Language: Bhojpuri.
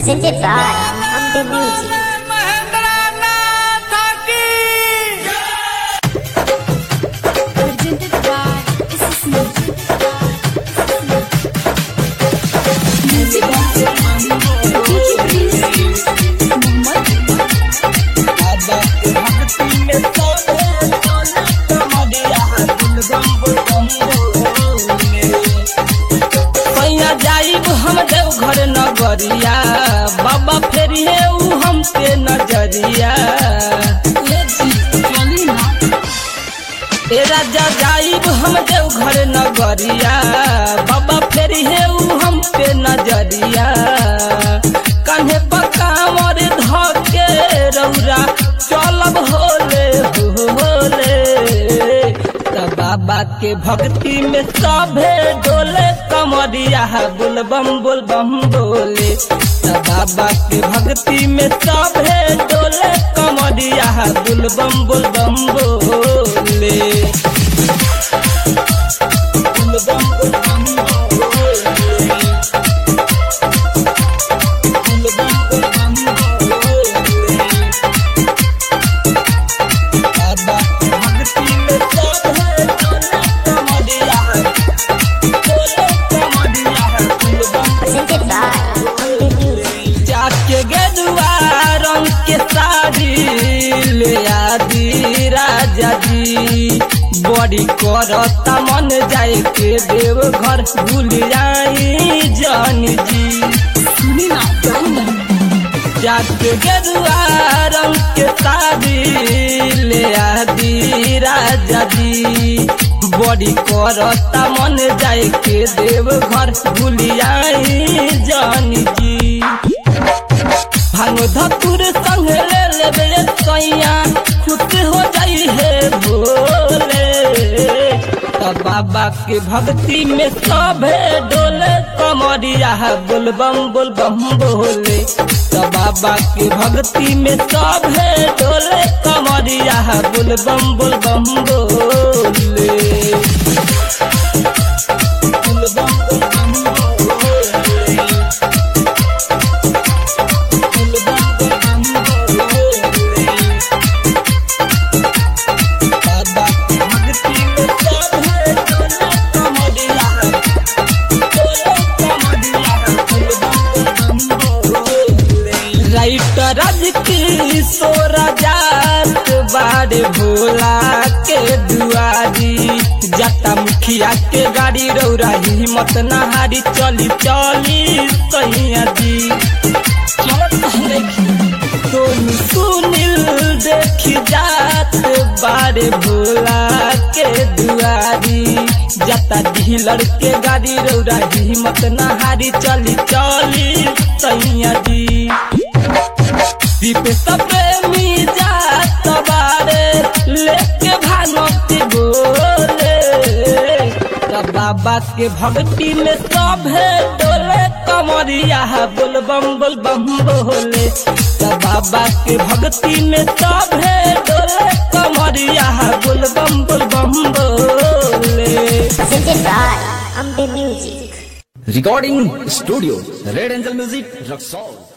presented by Amde Music. presented by SS Music. Music DJ Prince Mohammed पैया जाइब हम देव घर नगरिया बाबा फेरी है ऊ हम पे नजरिया ए राजा जाइब हम देव घर नगरिया बाबा फेरी है ऊ हम पे नजरिया कान्हे पकावर धके रौरा चलब होले होले त बाबा के भक्ति में सभे डोले कमरिया बुलबम बुलबम बोले त बाबा के भक्ति में सभे डोले कमरिया बुलबम बुलबम बोले बुलबम बुलबम बोले बुलबम बुलबम बोले बाबा भक्ति में सब है डोले कमरिया डोले कमरिया बुलबम Presented by Amde Music. जाके गेरुआ रंग के साड़ी ले आदि राजा जी बड़ी करता मन जाए के देव घर भूल जाई जान जी सुनी ना जाके गेरुआ रंग के साड़ी ले आदि राजा जी बड़ी करता मन जाए के देव घर भूल जाई जान जी भांग धतुर संग ले लेबे सैया खुश हो जाई है भोले त बाबा के भक्ति में सभे डोले कमरिया बुलबम बुलबम बोले त बाबा के भक्ति में सभे डोले कमरिया बुलबम बुलबम बोले बुलबम बुलबम बोले राइटर राज की सोराजात बाड़े भोला के दुआरी जटा मुखिया के गाड़ी रौरा हिम्मत नहारी चली चली सैया जी सोनू सुनील देखी जात बारे भोला के दुआरी जता ढीलर के गाड़ी रौरा हिम्मत नहारी चली चली सैया जी दीप प्रेमी जात बारे लेके भानती बोले त बाबा के भक्ति में सभे डोले कमरिया बोलबम बोलबम बोले त बाबा के भक्ति में सभे डोले कमरिया बोलबम बोलबम बोले Presented by Amde Music. Recording Studio Red Angel Music Rock Song